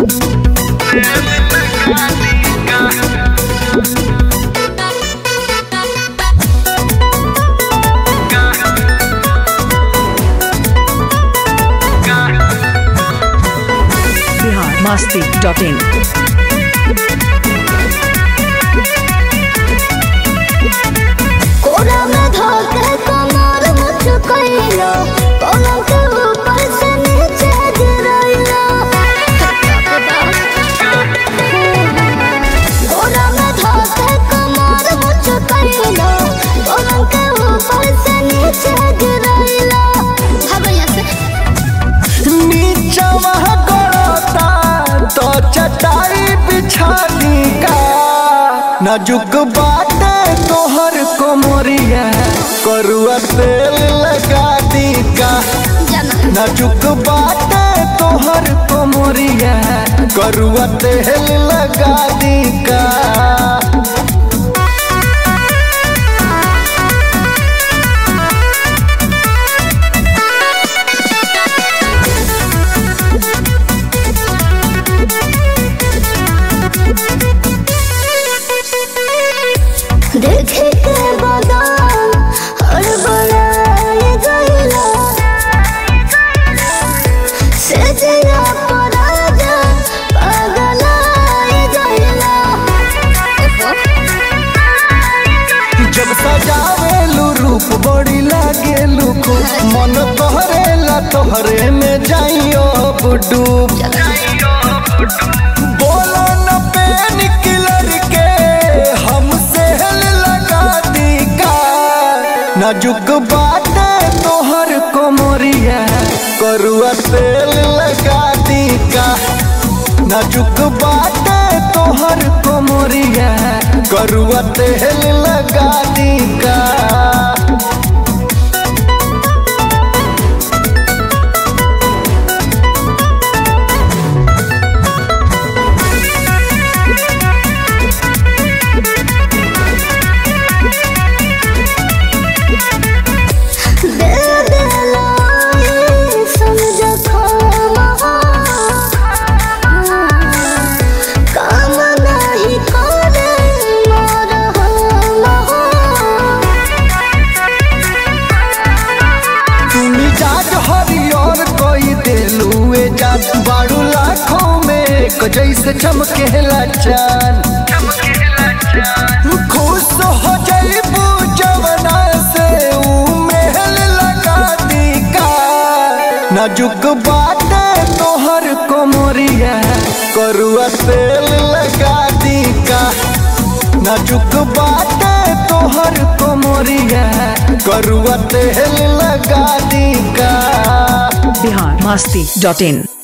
Bihar Masti dot in कोरा में धोके कमर मुझ कइलो पलंग के ऊपर से नीचे गिरइलो कोरा में धोके कमर मुझ कइलो पलंग के ऊपर से नीचे गिरइलो भगैया से नीचवा गड़ता तो चटाई बिछा दी का नाजुक बाटे तोहर कोमरिया करुआ तेल लगा दी का जना नाजुक बाटे तोहर कोमरिया करुआ तेल लगा दी का देखे के बादाम हर बनाए गइला से जिया पराजा पगलाए गइला जब सजावेलू रूप बड़ी लागेलू खूब मन तोहरेला तोहरे में जाइयो अब डूब बोलो न पेन किलर के हमसे हेल लगा दी का नाजुक बाटे तोहर कोमरिया करुआ तेल लगा दी का नाजुक बाटे तोहर कोमरिया करुआ तेल लगा दी का दे दे लाई समझ खामा काम नहीं करे मोर तुम जाज हरियर कोई दिलुए जात बारू लाखों में एक जैसे चमकेला चांद खुश हो जईबू जवना से ऊ महल लगा दी का नाजुक बाटे तोहर कोमरिया करुआ तेल लगा दी का नाजुक बाटे तोहर कोमरिया करुआ तेल लगा दी का बिहार मस्ती डॉट इन